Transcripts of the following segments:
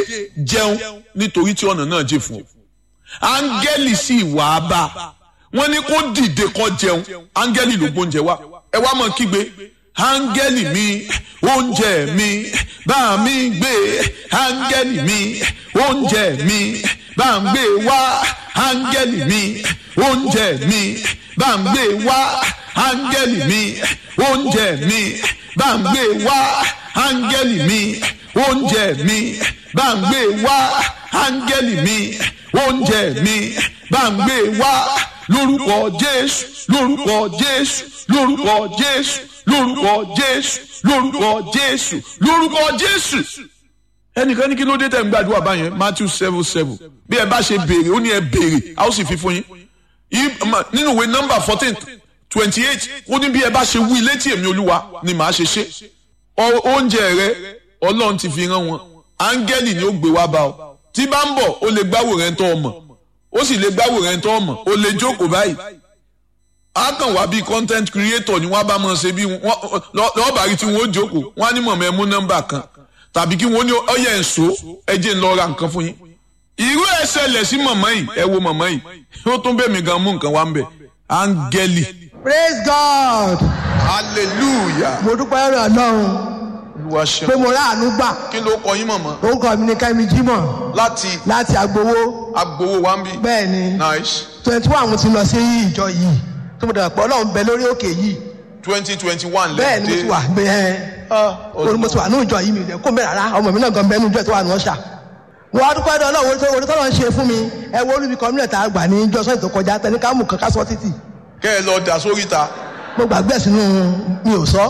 jẹun nítorí tí ọ̀nà náà jìn fún ọ áńgẹ́lì sì wà á bá wọ́n ní kó dìde kó jẹun áńgẹ́lì ló gbóúnjẹ wá ẹ wá mọ̀ kígbe áńgẹ́lì mi oúnjẹ mi bá mi gbé áńgẹ́lì mi oúnjẹ mi bá ń gbé wá áńgẹ́lì mi oúnjẹ mi bá ń gbé wá áńgẹ́lì mi oúnjẹ mi bá ń gbé wá áńgẹ́lì mi oúnjẹ mi bá ń gbé wá áńgẹ́lì mi oúnjẹ mi bá ń gbé wá lórúkọ jésù lórúkọ jésù lórúkọ jésù lórúkọ jésù lórúkọ jésù lórúkọ jésù. ẹnìkan ní kí ló dé tẹ̀ ń gbàdúrà báyẹn matthew seven seven bí ẹ bá ṣe béèrè ó ní ẹ béèrè a ó sì fi fún yín nínú ìwé nọ́mbà fourteen twenty eight ó ní bí ẹ bá ṣe wí létí èmi olúwa ni màá ṣe ṣe oúnjẹ rẹ ọlọ́run ti fi rán wọn áńgẹ́lì ni ó gbé wá bá ọ tí bá ń bọ̀ ó lè gbáwò rẹ̀ ń tọ́ ọmọ ó sì lè gbáwò rẹ̀ ń tọ́ ọmọ ó lè jókòó báyìí á kàn wá bíi content creator ni wọ́n bá máa ṣe bí lọ́ọ́ bá rí tí wọ́n ó jókòó wọ́n á ní mọ̀mọ́ ẹ mú nọ́mbà kan tàbí kí wọ́n ní ọyẹ ẹ̀ṣọ́ ẹ jẹ́ ń lọ ra nǹkan fún yín irú ẹ̀ ṣẹlẹ̀ sí mọ̀mọ́ yìí ẹ wo mọ̀mọ́ yìí ó tún bẹ̀ mí gan mú nǹkan wá ń bẹ̀ áńgẹ́lì. praise god. hallelujah. mo dúpẹ́ lọ́rọ̀ ọlọ́run olúwa ṣeun. pé mo ráàánú gbà kí ló kọ yín mọ̀mọ́. orúkọ mi ni kẹ́mi jímọ̀ láti láti agbowó agbowó wa ń bí. bẹ́ẹ̀ ni nice twenty one mo ti lọ sí ìjọ yìí tó mo dàgbà pé ọlọ́run bẹ lórí òkè yìí twenty twenty one bẹ́ẹ̀ ni mo ti wà bẹ́ẹ̀ orí mo ti wà ní ìjọ yìí mi ìdẹ kó mẹ́rin rárá ọmọ mi náà gan bẹ́ẹ̀ ní ìjọ tó wà ní ọ̀ṣà wọ́n á dúpẹ́ dọ́ ọlọ́run orí tọ́lọ́ ń ṣe fún mi ẹ wo olúbi kọ́mílẹ̀tà àgbà ní ìjọ sọ́yìn tó kọjá tẹni ká mú kankan sọ títì kẹ́ ẹ lọ dà sórí ta. mo gbàgbé sínú mi ò sọ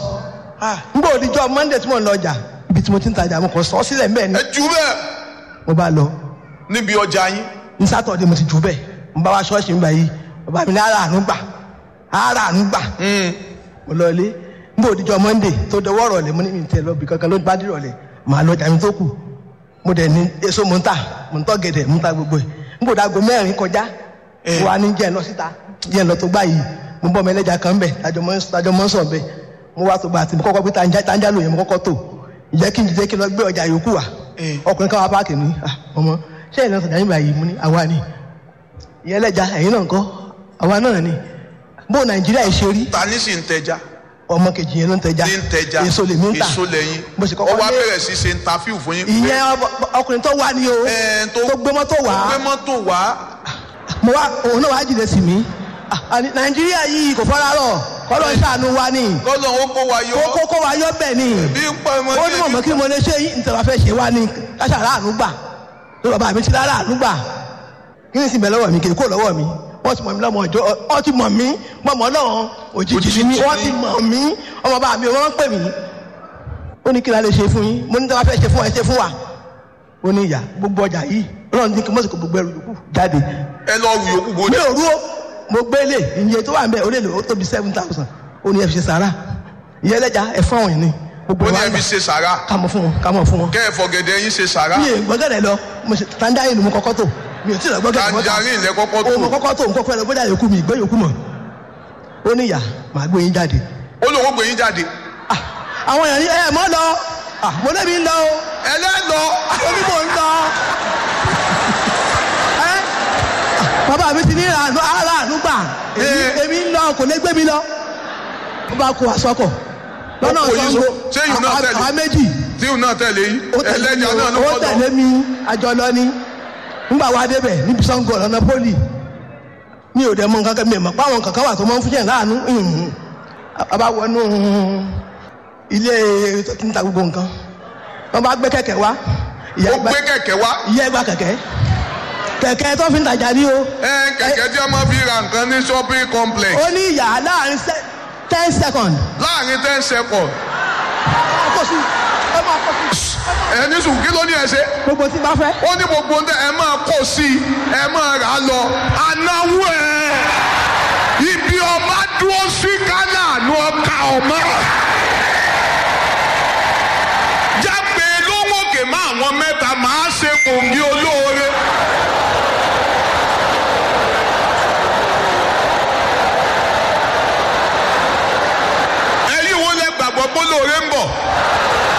n bò díjọ monday tí mo ń lọ ọjà ibi tí mo ti ń tajà mo kàn sọ sílẹ̀ mbẹ́ ni ẹ jù bẹ́ẹ̀ mo bá lọ níbi ọjà yín. ní sátọ̀dé mo ti jù bẹ́ẹ̀ mo bá wá ṣọ́ọ̀ṣì ń gbà yìí bàbá mi ní ara àánú gbà ara àánú gbà mo lọ ilé n bò díjọ monday tó dọwọ́ rọ̀lẹ́ mo ní mi tẹ̀ lọ bí kankan ló bá dí rọ̀lẹ́ màá lọ jà mí tó kù mo dẹ̀ ní èso mo ń tà mo ń tọ́ gẹ̀dẹ̀ mo ń ta gbogbo ẹ̀ n bò dágo mẹ́rin kọjá mo wá ní jẹ́ ẹ̀ lọ síta jẹ́ ẹ̀ lọ tó gbà yìí mo bọ́ ọmọ ẹlẹ́jà kan bẹ̀ tájọ mọ́ ń sọ̀ bẹ̀ mo wá tó gbà àti mo kọ́kọ́ gbé tanja lóye mo kọ́kọ́ tó ìjẹ́ kí n jẹ́ kí n lọ gbé ọjà yòókù wa ọkùnrin káwa páàkì ní ọmọ ṣé ìlànà sọ̀jà yín báyìí mo ní àwa ni ìyẹn ẹlẹ́jà ẹ̀yin náà kọ́ àwa náà ni bó nàìjíríà ṣe rí ta ní sì ń tẹja. ọmọ kejì yẹn ló ń tẹja ní ń tẹja èso lè mí ń tà èso lẹ́yìn mo sì ó kọ́kọ́ wá lé bẹ̀rẹ̀ sí ṣe interview fún yín. ìyẹn ọkùnrin tó wá ní o Ẹ̀, tó- tó gbé mọ́tò wá gbé mọ́tò wá. mo wá òun náà wá jìnnà sí mi Ah, àní nàìjíríà yìí kò fọ́nrá rọ̀ kọ́lọ́ ń ṣàánú wa ni lọ́dọ̀ ó kó wa yọ. kó kó wa yọ bẹ́ẹ̀ ni bí ń pa ọmọ ó ní mọ̀mọ́ kí mo lè ṣe yìí nítorí wàá fẹ́ ṣe wá ní káṣà ráàánú gbà tó bàbá mi ti ráàánú gbà kí ni sì bẹ̀ lọ́wọ́ mi kì í kó lọ́wọ́ mi wọ́n ti mọ̀ mí lọ́mọ ọjọ́ wọ́n ti mọ̀ mí mọ̀mọ́ náà òjijì ni mí wọ́n ti mọ̀ mí ọmọ bàbá mi wọ́n ń pè mí ó ní kí la lè ṣe fún yín mo ní tí wọ́n fẹ́ ṣe fún wa ẹ ṣe fún wa ó ní ìyá gbogbo ọjà yìí ọlọ́run ní kí mọ́sí kò gbogbo ẹrù yòókù jáde ẹ lọ wù yòókù bó mi ní. ò rú ó mo gbé lè iye tó wà ń bẹ ó lè lò ó tóbi seven thousand ó ní ẹ fi ṣe sàrà ìyẹn ẹlẹ́jà ẹ fún àwọn yìí ni gbogbo ó ní wa ẹ gbà fi ṣe sàrà. ká mọ̀ fún wọn ká mọ̀ fún wọn. kẹ́ ẹ fọ̀gẹ̀dẹ̀ yín ṣe sàrà. mi ò gbọ́gẹ̀dẹ̀ lọ mo ṣe tanjarin mo kọ́kọ́ tó mi ò tí ì lọ gbọ́gẹ̀dẹ̀ mọ́ta tanjarin lẹ kọ́kọ́ o mo tó. kọ́kọ́ tó mo kọ́kọ́ lọ gbọ́dọ̀ yòókù mi ìgbẹ́ yòókù mọ̀ ó ní ìyá màá gbé yín jáde. ó lóun ó gbé yín jáde. Ah, àwọn èèyàn ní ẹ mọ́ lọ Ah, mo lébi ń lọ o ẹlẹ́lọ. ó ní mò ń lọ. Ẹ́, bàbá mi ti ní àánú aráàánú gbà èmi Eh. èmi ń lọ kò lè gbé mi lọ. ó bá kó aṣọ́kọ̀ lọ́nà Ó kó yín Ṣàngó so- ṣé yìí náà tẹ̀lé? àwa méjì tíhùn náà tẹ̀lé yín. ó tẹ̀lé mi ẹlẹ́jà náà ló ó kọ́ lọ. tẹ̀lé mi àjọ lọ ní nígbà wa débẹ̀ níbi Ṣàngó lọ́nà pólì mi ò dẹ̀ mọ nǹkan kan mi ò mọ̀ pé àwọn kankan wà tó máa ń fún yẹn láàánú ìhùn a bá wọnú ilé tó ti ń ta gbogbo nǹkan wọ́n bá gbé kẹ̀kẹ́ wá ìyá ó ìgbà gbé kẹ̀kẹ́ wá. ìyá ìgbà kẹ̀kẹ́ kẹ̀kẹ́ tó fi ń tajà ní o ẹ kẹ̀kẹ́ tí a máa fi ra nǹkan ní shopping complex. ó ní ìyá láàrin se- ten seconds láàrin ten seconds. ó kò sí ó máa kó sí ẹ ní sùn kí ló ní ẹ ṣe. gbogbo tí bá fẹ́ ó ní gbogbo ń tẹ ẹ máa kó sí i ẹ máa rà á lọ anáwó ẹ ibi ọba dúró sí kánà àánú ọkà ọmọ